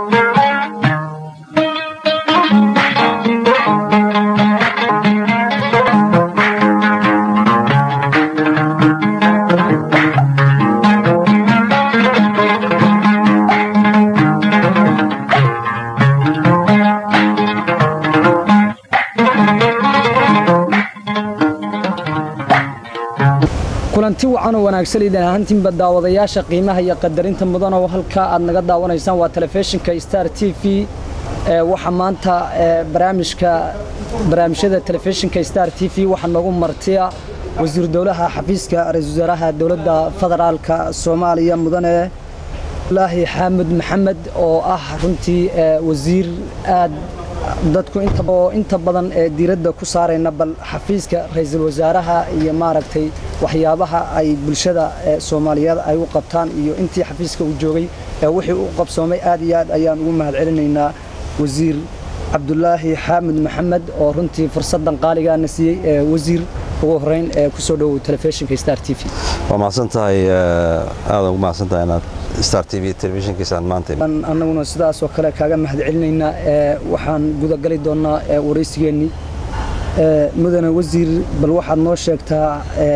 kulanti wacan oo wanaagsan idin ahaantiinba daawadayaasha qiimaha iyo qadarinta mudan oo halkaa aad naga daawanaysaan waa telefishinka star t v waxaa maanta barnaamijka barnaamijyada telefishinka star t v waxaa noogu martiya wasiir dowlaha xafiiska ra-iisul wasaaraha dowladda federaalka soomaaliya mudane laahi xaamud maxamed oo ah runtii wasiir aad dadku inta badan ee diiradda ku saarayna bal xafiiska ra-iisul wasaaraha iyo maaragtay waxyaabaha ay bulshada soomaaliyeed ay u qabtaan iyo intii xafiiska uu joogay wixii u qabsoomay aad iyo aad ayaan ugu mahad celinaynaa wasiir cabdulaahi xaamud maxamed oo runtii fursaddan qaaligaana siiyey wasiir ugu horeyn kusoo dhowow telefishinka star t v waa mahadsan tahay aad ugu mahadsan tahay inaad star t v telefishinkiisaan maanta annaguna sidaas oo kale kaaga mahad celinaynaa waxaan gudagali doonnaa waraysigeennii mudane wasiir bal waxaad noo sheegtaa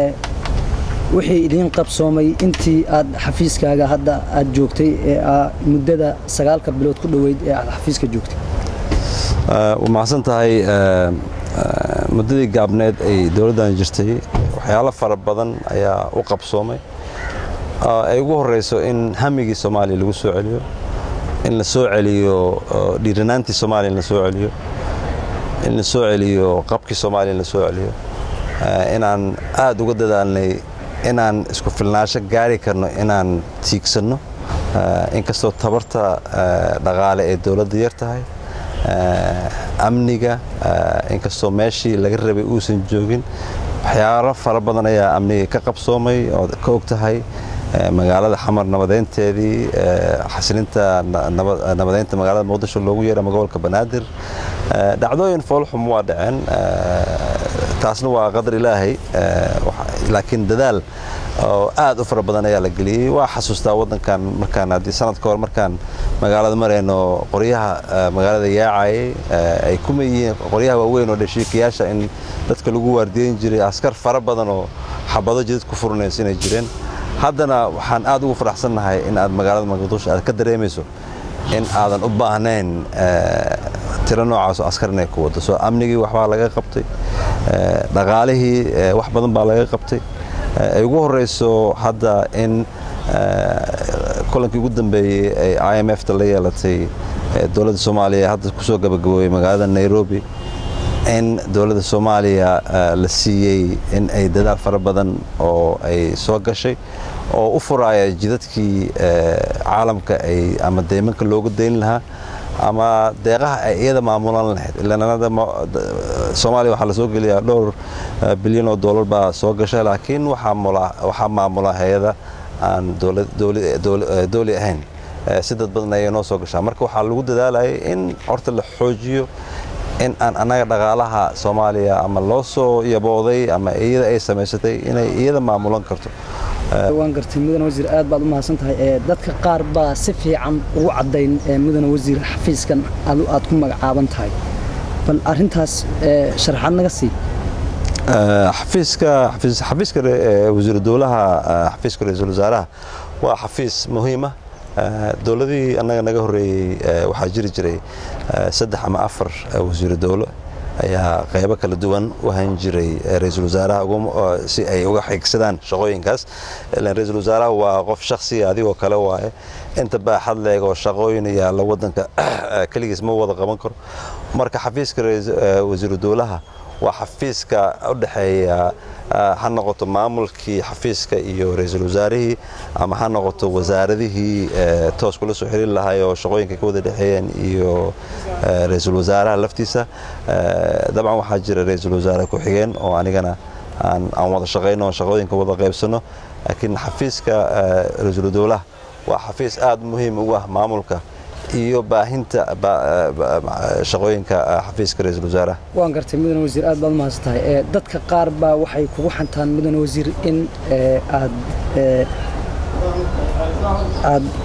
wixii idiin qabsoomay intii aad xafiiskaaga hadda aad joogtay ee muddada sagaalka bilood ku dhoweyd ee aad xafiiska joogtay waa mahadsan tahay muddadii gaabneed ay dowladdan jirtay waxyaalo fara badan ayaa u qabsoomay ay ugu horeyso in hamigii soomaaliya lagu soo celiyo in la soo celiyo dhiiranaantii soomaaliya in la soo celiyo in la soo celiyo qabkii soomaaliya in la soo celiyo inaan aad uga dadaalnay inaan isku filnaansho gaari karno inaan tiigsanno inkastoo tabarta dhaqaale ee dowladda yar tahay amniga inkastoo meeshii laga rabay uusan joogin waxyaalo fara badan ayaa amniga ka qabsoomay oo ka og tahay magaalada xamar nabadeynteedii xasilinta nabadeynta magaalada muqdisho loogu yeera ama gobolka banaadir dhacdooyin foolxum waa dhaceen taasna waa qadar ilaahay laakiin dadaal oo aad u fara badan ayaa la geliyey waa xasuustaa waddankan markaan haddii sanad ka hor markaan magaalada marayno qoryaha magaalada yaacayay ay kuma yihiin qoryaha waaweyn oo dhashiikayaasha in dadka lagu waardiyeyn jiray askar fara badan oo xabado jidad ku furnays inay jireen haddana waxaan aad ugu faraxsannahay in aad magaalada muqdisho aad ka dareemayso in aadan u baahnayn tiro noocaasoo askar inay ku waddo soo amnigii waxbaa laga qabtay dhaqaalihii wax badan baa laga qabtay ay ugu horeyso hadda in kulankii ugu dambeeyey ay i m f ta la yeelatay dowladda soomaaliya hadda kusoo gabagaboobay magaalada nairobi in dowladda soomaaliya la siiyey in ay dadaal fara badan oo ay soo gashay oo u furaaya jidadkii caalamka ay ama deymanka loogu dayn lahaa ama deeqaha ay iyada maamulan lahayd ilaanada soomaaliya waxaa la soo geliyaa dhowr bilyan oo dollar baa soo gashay laakiin waxaa maamula hay-ada aan dowli ahayn si dad badan ayay noo soo gashaa marka waxaa lagu dadaalayay in horta la xoojiyo in aan annaga dhaqaalaha soomaaliya ama loo soo yabooday ama iyada ay samaysatay inay iyada maamulan karto waan gartay mudane wasiir aad baad u mahadsan tahay dadka qaar baa si fiican ugu caddayn mudane wasiir xafiiskan aad ku magacaaban tahay bal arintaas sharaxaad naga sii xafiiska xafiiska wasiiru dowlaha xafiiska ra-iisul wasaaraha waa xafiis muhiima dowladihii annaga naga horreeyey waxaa jiri jiray saddex ama afar wasiiru dowlo ayaa qaybo kala duwan u hayn jiray ra-iisul wasaaraha si ay uga xigsadaan shaqooyinkaas ilan ra-iisul wasaaraha waa qof shakhsiga adigoo kale waaye inta baaxad leeg oo shaqooyin yaalla waddanka keligiis ma wada qaban karo marka xafiiska wasiiru dowlaha waa xafiiska u dhexeeya ha noqoto maamulkii xafiiska iyo ra-iisul wasaarihii ama ha noqoto wasaaradihii toos kula soo xiriir lahay oo shaqooyinka ka wada dhexeeyeen iyo ra-iisul wasaaraha laftiisa dabcan waxaa jira ra-iisul wasaare ku-xigeen oo anigana aan wada shaqayno oo shaqooyinka wada qaybsano laakiin xafiiska ra-iisul dowlaha waa xafiis aad muhiim ugu ah maamulka iyo baahinta shaqooyinka xafiiska ra-iisul wasaaraha waan gartay mudane wasiir aad baad umahadsan tahay dadka qaar baa waxay kugu xantaan mudane wasiir in aad aad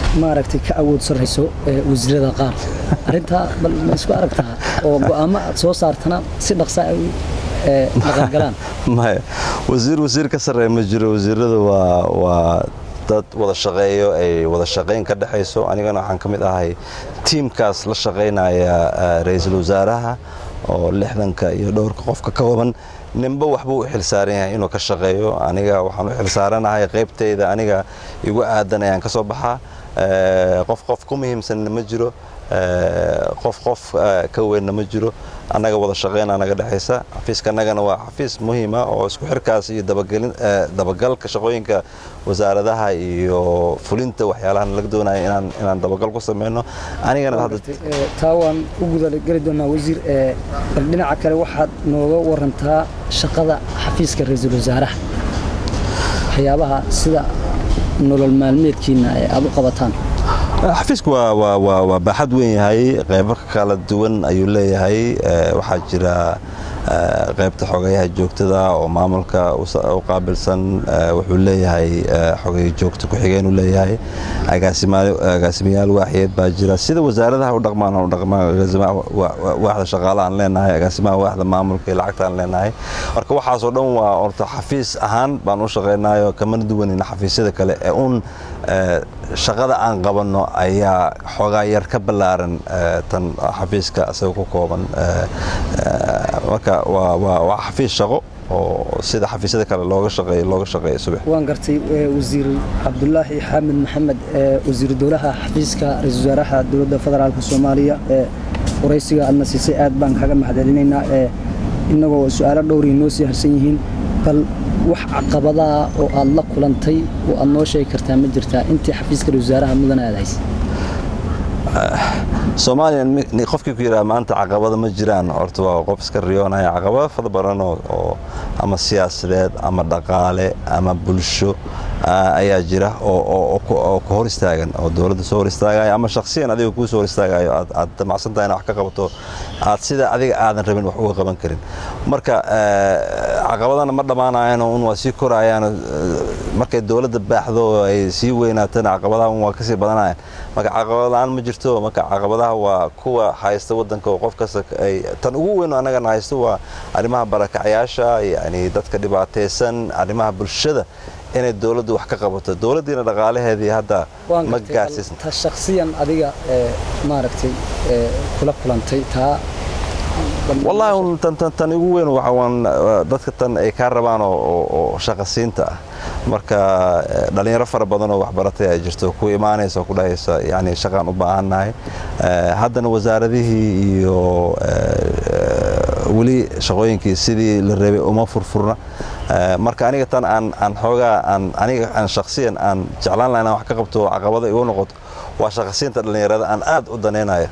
maaragtay ka awood sarrayso wasiirada qaar arrintaa bal ma isku aragtaa oo go'aamo aad soo saartana si dhaqsa ay dhaqangalaan maya wasiir wasiir ka sarreeya ma jiro wasiirada waa waa dad wada shaqeeyo ay wada shaqayn ka dhexayso anigana waxaan ka mid ahay tiimkaas la shaqaynaya ra-iisul wasaaraha oo lixdanka iyo dhowrka qofka ka kooban ninba waxbuu u xilsaaran yahay inuu ka shaqeeyo aniga waxaan u xilsaaranahay qaybtayda aniga igu aadan ayaan ka soo baxaa qof qof ku muhiimsanna ma jiro qof qof ka weynna ma jiro annaga wada shaqeyna naga dhexaysa xafiiska annagana waa xafiis muhiima oo isku xirkaas iyo dabagalka shaqooyinka wasaaradaha iyo fulinta waxyaalahan laga doonaya inaan inaan dabagal ku sameyno anigana taa waan u gudageli doonaa wasiir bal dhinaca kale waxaad nooga warantaa shaqada xafiiska ra-iisul wasaaraha waxyaabaha sida nolol maalmeedkiina ee aad u qabataan xafiisku waa baaxad weyn yahay qaybo kala duwan ayuu leeyahay waxaa jira qaybta xogayaha joogtada oo maamulka u qaabilsan wuxuu leeyahay xogay joogto ku-xigeenuu leeyahay agaasimayaal waaxiyeed baa jira sida wasaaradaha u dhaqmaan u dhaqmaan waaxda shaqaale aan leenahay agaasimaha waaxda maamulka iyo lacagta aan leenahay marka waxaasoo dhan waa horta xafiis ahaan baan u shaqaynayo kamana duwanina xafiisyada kale ee uun shaqada aan qabanno ayaa xoogaa yar ka ballaaran tan xafiiska isaga ku kooban marka waa xafiis shaqo oo sida xafiisyada kale looga shaqeeyo looga shaqeeyo subax waan gartay wasiir cabdulaahi xaamid maxamed wasiiru dowlaha xafiiska ra-iisul wasaaraha dowladda federaalka soomaaliya ee waraysiga aadna siisay aad baan kaga mahadcelinaynaa innagoo su-aalo dhowrii noo sii harsan yihiin bal wax caqabadaa oo aad la kulantay oo aad noo sheegi kartaa ma jirtaa intii xafiiska ra-isul wasaaraha mudana aad haysay soomaaliya qofkii ku yidhaha maanta caqabada ma jiraan horta waa qof iska riyoonaya caqabado fara badan oo ama siyaasadeed ama dhaqaale ama bulsho ayaa jira oo ku hor istaagan oo dowladda soo hor istaagayo ama shaksiyan adiga kuu soo hor istaagayo aad damacsan tahay ina wax ka qabato aad sida adiga aadan rabin wax uga qaban karin marka caqabadana ma dhammaanayaan un waa sii korayaan markay dowladda baaxdo ay sii weynaatana caqabadaha un waa kasii badanayaan marka caqabad la-aan ma jirto marka caqabadaha waa kuwa haysta waddanka oo qof kasta ay tan ugu weyn annagana haysto waa arrimaha barakacyaasha yani dadka dhibaataysan arrimaha bulshada inay dowladdu wax ka qabato dowladdiina dhaqaalaheedii hadda ma gaarsiisna ta shakhsiyan adiga maaragtay kula kulantay taa wallaahi tan ugu weyn waxaan dadka tan ay kaa rabaan oo shaqasiinta ah marka dhalinyaro fara badan oo waxbaratay ay jirto ku imaanaysa oo ku dhahaysa yani shaqaan u baahannahay haddana wasaaradihii iyo weli shaqooyinkii sidii la rabay uma furfurna marka aniga tan aan aan xoogaa aan aniga aan shakhsiyan aan jeclaan lahaa inaan wax ka qabto caqabada igu noqoto waa shaqasiinta dhallinyarada aan aad u danaynaya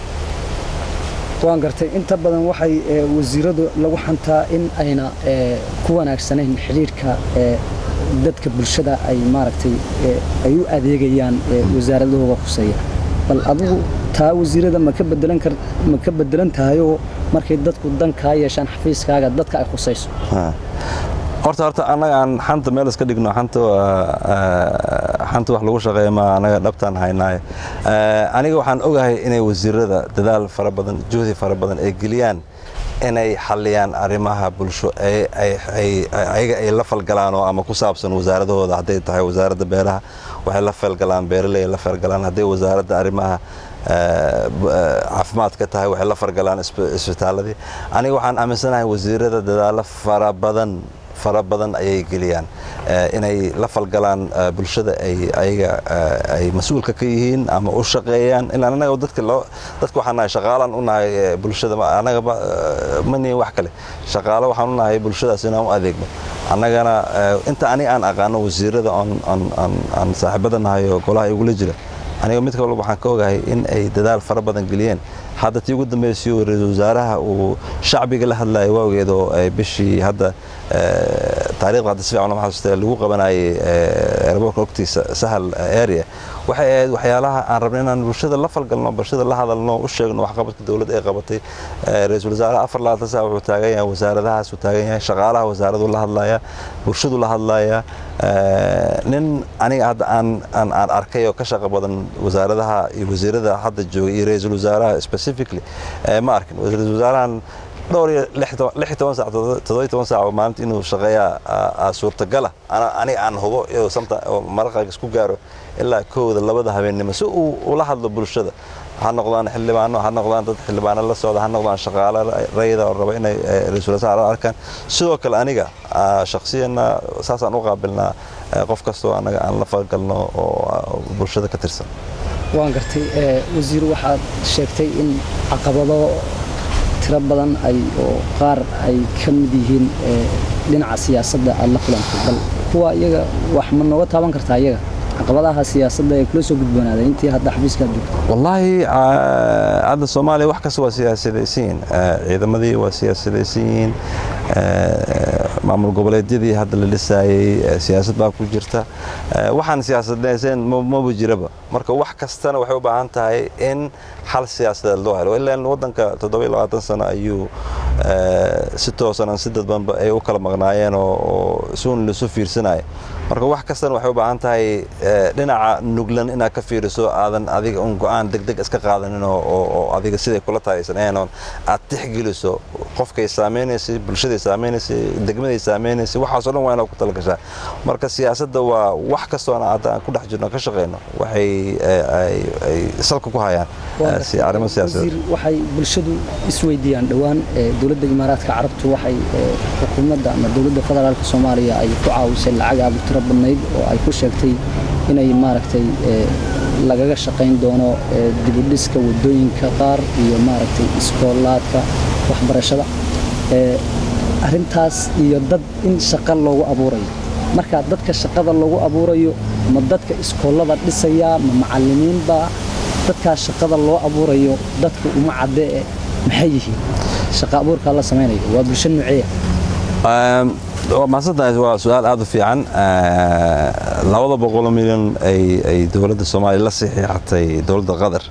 waan gartay inta badan waxay wasiiradu lagu xantaa in ayna ku wanaagsanayn xidhiirka dadka bulshada ay maaragtay ay u adeegayaan wasaaradahooga khuseeya bal adigu taa wasiirada ma ka bedelan kar ma ka bedelan tahayoo markay dadku dan kaa yeeshaan xafiiskaaga dadka ay khusayso horta horta annaga aan xanta meel iska dhigno xanta xanta wax lagu shaqeeya ma annaga dhabtaan haynaaye aniga waxaan ogahay inay wasiirada dadaal fara badan juhdi fara badan ay geliyaan inay xalliyaan arrimaha bulsho ayaga ay la falgalaan oo ama ku saabsan wasaaradahooda hadday tahay wasaaradda beeraha waxay la falgalaan beeraley la falgalaan hadday wasaaradda arrimaha caafimaadka tahay waxay la fargalaan isbitaaladii aniga waxaan aaminsanahay wasiirada dadaalo fara badan fara badan ayay geliyaan inay la falgalaan bulshada ay ayaga ay mas-uulka ka yihiin ama u shaqeeyaan ilaa anaga dadka loo dadka waxaan nahay shaqaalaan u nahay bulshada anaga ma nihin wax kale shaqaalo waxaan u nahay bulshadaas inaan u adeegno annagana inta ani aan aqaano wasiirada aan saaxiibada nahay oo golaha igula jira aniga mid kalba waxaan ka ogahay in ay dadaal fara badan geliyeen hadda tii ugu dambeysay oo ra-iisul wasaaraha uu shacbiga la hadlayay waawgeed oo ay bishii hadda taarikhda hadda si fiican lama xasuustay lagu qabanayay airportka ogtiisa sahal area waxay ahayd waxyaalaha aan rabnay inaan bulshada la falgalno bulshada la hadalno u sheegno waxqabadka dowladda ay qabatay ra-iisul wasaaraha afar labaatan saa wuxuu taagan yahay wasaaradahaas uu taagan yahay shaqaalaha wasaaradu la hadlaya bulshadu la hadlaya nin aniga hadda aan aan aan arkay oo ka shaqo badan wasaaradaha iyo wasiirada hadda jooga iyo ra-iisul wasaaraha specifically ma arkin ra-iisul wasaarahan dhowr iyo lix toban saac toddoba toban saac oo maalinta inuu shaqeeyaa suurtagala aniga aan hubo oo maraqaga isku gaaro ilaa kowda labada habeennimo si uu ula hadlo bulshada ha noqdaan xildhibaano ha noqdaan dad xildhibaano la socda ha noqdaan shaqaale rayida oo raba inay ra-iisul wasaare arkaan sidoo kale aniga shakhsiyanna saasaan u qaabilnaa qof kastoo anaga aan la falgalno oo bulshada ka tirsan waan gartay wasiir waxaad sheegtay in caqabado tiro badan ay oo qaar ay ka mid yihiin dhinaca siyaasadda aad la kulantay bal kuwa iyaga wax ma nooga taaban kartaa iyaga caqabadaha siyaasadda ee kula soo gudboonaaday intii hadda xafiiska aad joogto wallaahi hadda soomaaliya wax kasta waa siyaasadaysan yihiin ciidamadii waa siyaasadaysan yihiin maamul goboleedyadii hadda la dhisaayey siyaasad baa ku jirta waxaan siyaasadaysan maba jiraba marka wax kastana waxay u baahan tahay in xal siyaasadeed loo helo ilaan waddanka toddoba iyo labaatan sano ayuu si toosan si dadbanba ay u kala maqnaayeen oo suun lasu fiirsanaya marka wax kastana waxay u baahan tahay dhinaca nuglan inaad ka fiiriso aadan adiga un go-aan degdeg iska qaadanin oo adiga siday kula tahay aysan ahayn aad tixgeliso qofkay saameynaysay bulshaday saameynaysay degmaday saameynaysay waxaasoo dhan waa inaad ku talagashaa marka siyaasadda waa wax kastoona hadda aan ku dhex jirno ka shaqeyno waxay ay salka ku hayaan arrimo siyaasadeed waxay bulshadu isweydiiyaan dhowaan dowladda imaaraadka carabtu waxay xukuumadda ama dowladda federaalka soomaaliya ay ku caawisay lacag aad u tiro badnayd oo ay ku sheegtay inay maaragtay lagaga shaqayn doono dibudhiska waddooyinka qaar iyo maaragtay iskoolaadka waxbarashada arrintaas iyo dad in shaqo loogu abuurayo marka dadka shaqada loogu abuurayo ma dadka iskoollada dhisaya ma macallimiinba dadkaas shaqada loo abuurayo dadka uma caddee maxay yihiin shaqa abuurkaa la samaynayo waa bulsho nuuceeya mahadsantahay waa su-aal aad u fiican labada boqoloo milyan ay dowladda soomaaliya la saxiixatay dowladda qatar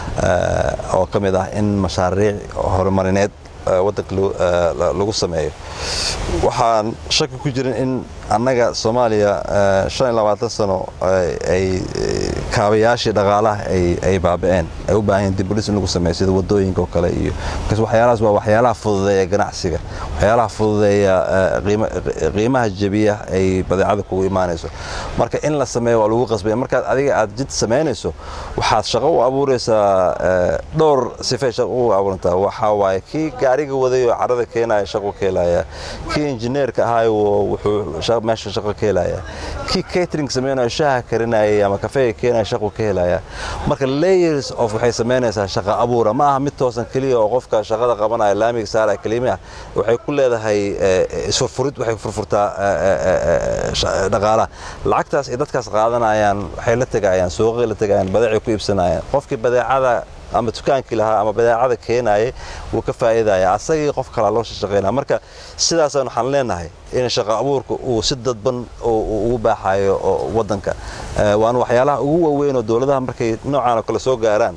oo ka mid ah in mashaariic horumarineed waddanka lagu sameeyo waxaan shaki ku jirin in annaga soomaaliya shan iyo labaatan sano ay kaabayaashii dhaqaalaha ay baaba'een ay u baahan yihin dibudhis in lagu sameeyo sida waddooyinka oo kale iyo markaas waxyaalahaas waa waxyaalaha fududeeya ganacsiga waxyaalaha fududeeya qiimaha jebiya ay badeecada kugu imaanayso marka in la sameeyo waa lagu qasbaya markaad adiga aad jid samaynayso waxaad shaqo u abuuraysaa dhowr sifay shaqo u abuurantaa waxaa waaye kii gaariga waday oo carada keenaya shaqo ka helaya kii injineerka ahaayo wuxuu meesha shaqo ka helaya kii catering samaynayo shaaha karinayay ama kafeega keenaya shaqo ka helaya marka layers of waxay samaynaysaa shaqa abuura ma aha mid toosan keliya oo qofka shaqada qabanaya laamiga saaraya kelima waxay ku leedahay isfurfurid waxay furfurtaa dhaqaalaha lacagtaas ay dadkaas qaadanayaan waxay la tegayaan suuqay la tegayaan badeecay ku iibsanayaan qofkii badeecada ama dukaankii lahaa ama badeecada keenayay wuu ka faa'iidaya asagii qof kalaa loo shaqaynaya marka sidaasaan waxaan leenahay in shaqa abuurka uu si dadban ugu baaxayo waddanka waana waxyaalaha ugu waaweyn oo dowladaha markay noocaan oo kale soo gaaraan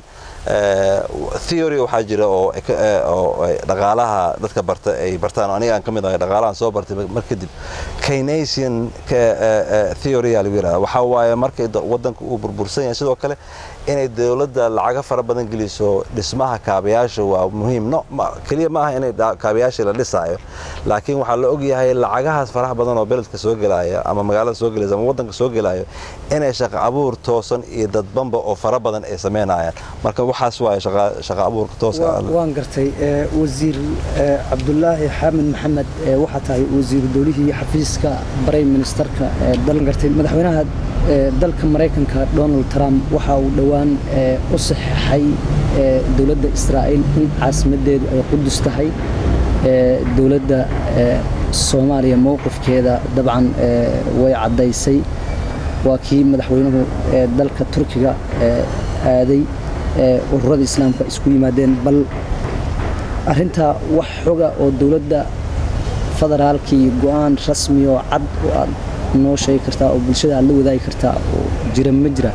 theory waxaa jira oo dhaqaalaha dadka barta ay bartaan aniga aan ka mid ahay dhaqaalahan soo bartay mar kadib keynesian theory aa lagu yidhahda waxaa waaye markay waddanka uu burbursan yahay sidoo kale inay dowladda lacaga fara badan geliso dhismaha kaabayaasha waa muhiim no keliya ma aha inay kaabayaasha la dhisaayo laakiin waxaa la ogyahay lacagahaas faraha badan oo beledka soo gelaya ama magaalada soo gelaysa ama waddanka soo gelayo inay shaqa abuur toosan iyo dadbanba oo fara badan ay samaynayaan marka waxaas waaye shaqa abuurka tooska waan gartay wasiir cabdulaahi xaamed maxamed waxaa tahay wasiiru dowlihii xafiiska prime ministerka dalan gartay madaxweynaha dalka maraykanka donald trump waxa uu dhowaan u saxeixay dowladda israa'iil in caasimaddeedu ay qudus tahay dowladda soomaaliya mowqifkeeda dabcan way caddaysay waa kii madaxweynuhu dalka turkiga aaday ururada islaamka isku yimaadeen bal arrintaa wax xoga oo dowladda federaalka iyo go-aan rasmi oo cad oo aad noo sheegi kartaa oo bulshada aad la wadaagi kartaa oo jira ma jira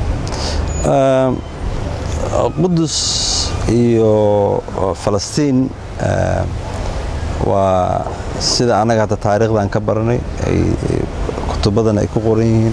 qudus iyo falastiin waa sida annaga hadda taariikhdan ka baranay kutubadan ay ku qoran yihiin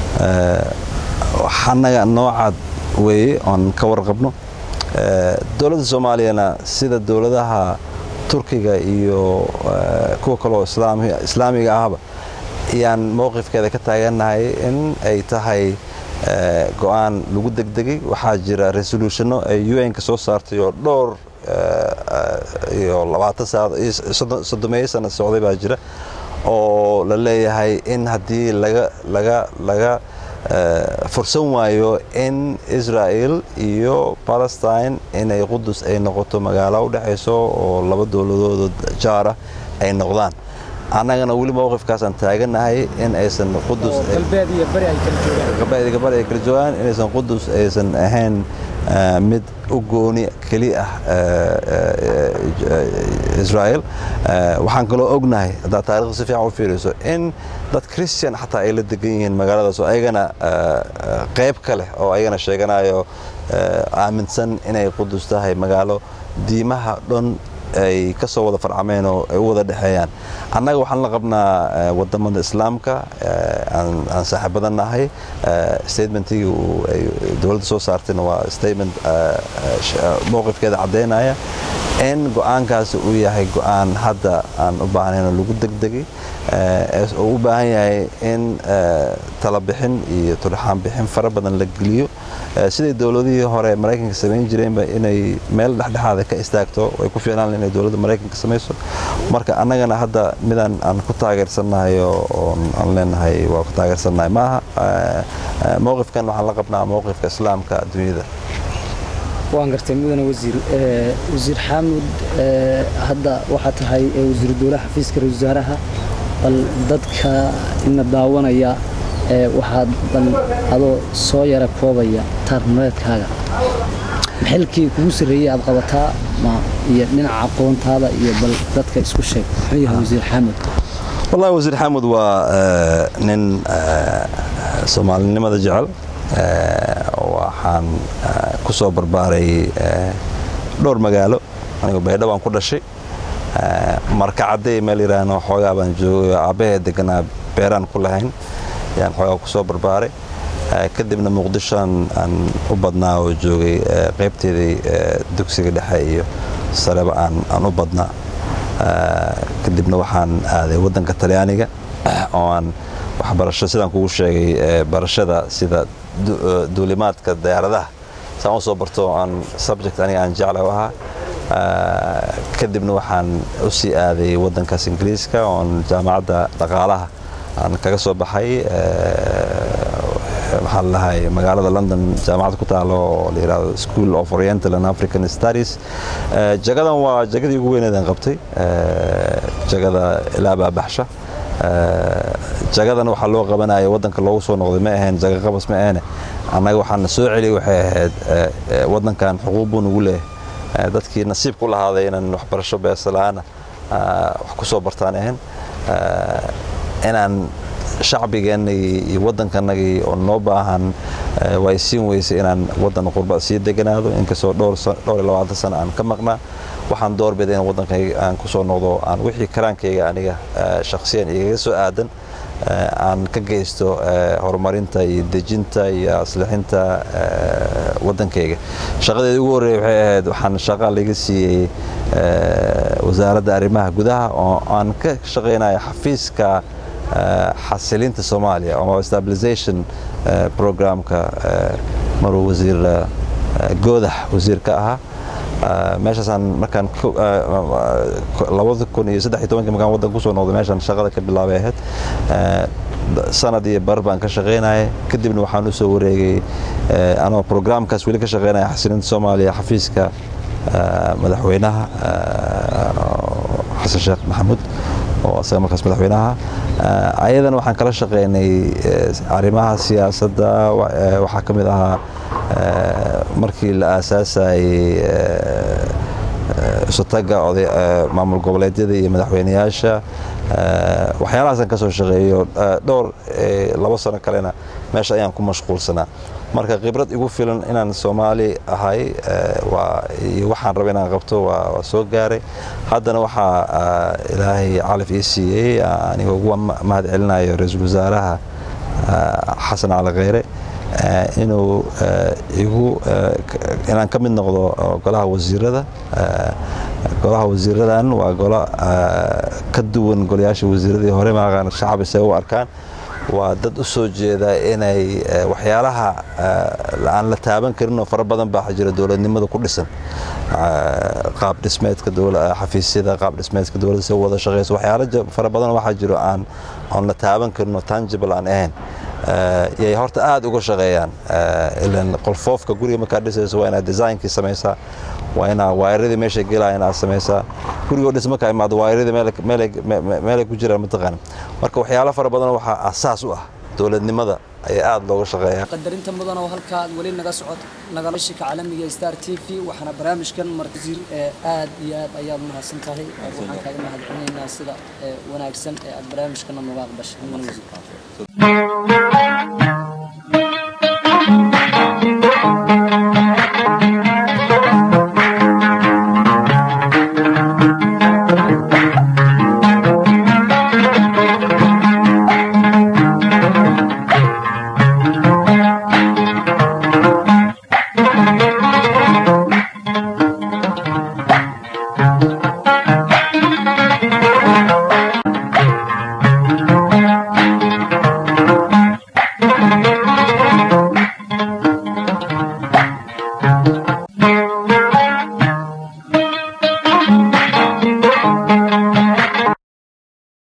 annaga noocaad weeye oon ka warqabno dowladda soomaaliyana sida dowladaha turkiga iyo kuwa kaloo islaamiga ahba ayaan mowqifkeeda ka taagannahay in ay tahay go-aan lagu degdegay waxaa jira resolutionno ay un-ka soo saartay oo dhowr iyo labaatan saacadood soddomeeyo sana socday baa jira oo la leeyahay in haddii laga laga laga fursan waayo in israel iyo palestine inay qudus ay noqoto magaalo u dhexayso oo laba dowladooda jaara ay noqdaan annagana weli mowqifkaasaan taagannahay in aysan qudus galbeed ay kala joogaan inaysan qudus aysan ahayn mid u gooni keli ah israel waxaan kaloo ognahay haddaad taarikhda si fiican u fiiriso in dad christian xataa ay la degan yihiin magaaladaas oo ayagana qayb ka leh oo ayagana sheeganayo aaminsan inay qudus tahay magaalo diimaha dhan ay ka soo wada farcameen oo ay u wada dhexeeyaan annaga waxaan la qabnaa wadamada islaamka aan saaxiibadan nahay statementigii ay dowladda soo saartayna waa statement mowqifkeeda caddaynaya in go-aankaasi uu yahay go-aan hadda aan u baahnayn oo lagu degdegay oo u baahan yahay in talabixin iyo turxaan bixin fara badan la geliyo siday dowladihii hore maraykanka samayn jireenba inay meel dhexdhexaada ka istaagto way ku fiicnaan inay dowladda maraykanka samayso marka annagana hadda midaan aan ku taageersannahay oo aan leenahay waa ku taageersannahay maaha mowqifkan waxaan la qabnaa mowqifka islaamka adduunyada waan gartay mudane wasiir wasiir xaamud hadda waxaa tahay wasiiru dowlaha xafiiska ra-isul wasaaraha bal dadka ina daawanaya waxaad bal adoo soo yara koobaya taarnuleedkaaga xilkii kugu sarreeyey aad qabataa iyo dhinaca aqoontaada iyo bal dadka isku sheeg muxuu yahay wasiir xaamud wallahi wasiir xaamud waa nin soomaalinimada jecel waxaan ku soo barbaaray dhowr magaalo anigu baydha baan ku dhashay markacadday meel yidhaahno xoogaa baan joogay aabbahee deganaa beeraan ku lahayn ayaan xoogaa ku soo barbaaray kadibna muqdishoan aan u badnaa oo joogay qaybteedii dugsiga dhexe iyo sareba aan u badnaa kadibna waxaan aaday waddanka talyaaniga oo aan waxbarasho sidaan kugu sheegay barashada sida duulimaadka diyaaradaha saan u soo barto aan subject aniga aan jecla u ahaa kadibna waxaan u sii aaday waddankaas ingiriiska oon jaamacadda dhaqaalaha aan kaga soo baxay waxaa lalahay magaalada london jaamacad ku taalo oo la yidhahdo school of oriental and african studies jagadan waa jagadii ugu weyneedaan qabtay jagada ilaa baabaxsha jagadan waxaa loo qabanaya waddanka loogu soo noqday ma ahayn jaga qabas ma ahane annaga waxaana soo celiyay waxay ahayd waddankan xuquuq buu nagu leeyahay dadkii nasiib ku lahaaday inaan waxbarasho beesala-aana wax ku soo bartaan ahayn inaan shacbigeenagii iyo waddankanagii oo noo baahan way siin weysay inaan waddan qurba sii deganaado inkastoo dhowr iyo labaatan sana aan ka maqnaa waxaan doorbiday in waddankayga aan ku soo noqdo aan wixii karaankayga aniga shakhsiyan igaga soo aadan aan ka geysto horumarinta iyo dejinta iyo aslixinta waddankayga shaqadeeda ugu horreeya waxay ahayd waxaan shaqa laga siiyey wasaaradda arrimaha gudaha oo aan ka shaqaynaya xafiiska xasilinta soomaaliya ama stabilization programka maruu wasiir goodax wasiir ka ahaa meeshaasaan markaan labada kun iyo saddex iyo tobankii markaan waddanka kusoo noqday meeshaan shaqada ka bilaabay ahayd sanad iyo bar baan ka shaqaynayay kadibna waxaan u soo wareegay anoo programkaas weli ka shaqaynaya xasilinta soomaaliya xafiiska madaxweynaha xasan sheekh maxamuud oo asaga markaas madaxweynaha ayadana waxaan kala shaqaynay arrimaha siyaasadda waxaa ka mid ahaa markii la aasaasayey isutaga maamul goboleedyada iyo madaxweyneyaasha waxyaalahaasaan ka soo shaqeeyo dhowr labo sano kalena meesha ayaan ku mashquulsanaa marka khibrad igu filan inaan soomaali ahay iyo waxaan raba inaan qabto waa soo gaaray haddana waxaa ilaahay calaf ii siiyey aniga ugu mahad celinayo ra-iisul wasaaraha xasan cali kheyre inuu igu inaan ka mid noqdo golaha wasiirada golaha wasiiradan waa golo ka duwan golayaasha wasiiradii hore maaqaan shacab isay u arkaan waa dad u soo jeeda inay waxyaalaha aan la taaban karinoo fara badan baa jira dowladnimada ku dhisan qaab dhismeedka xafiisyada qaab dhismeedka dowladda si wada shaqeyso waxyaalo fara badan waxaa jiro aan aan la taaban karinoo tangible aan ahayn yay horta aada uga shaqeeyaan ilan qolfoofka guriga markaad dhisayso waa inaad designkii samaysaa waa inaa waayaradii meesha gelaya inaad samaysaa gurigoo dhis markaa imaado waayaradii meelay ku jiraan mataqaana marka waxyaalo fara badan waxaa asaas u ah dowladnimada ayaa aada looga shaqeeya qadarinta mudan oo halkaa aad weli naga socod nagashika caalamiga star t v waxaana barnaamijkan marwasiir aad iyo aad ayaad mahadsan tahay waxaan kaaga mahad celinaynaa sida wanaagsan ee aad barnaamijkana nooga aqbashay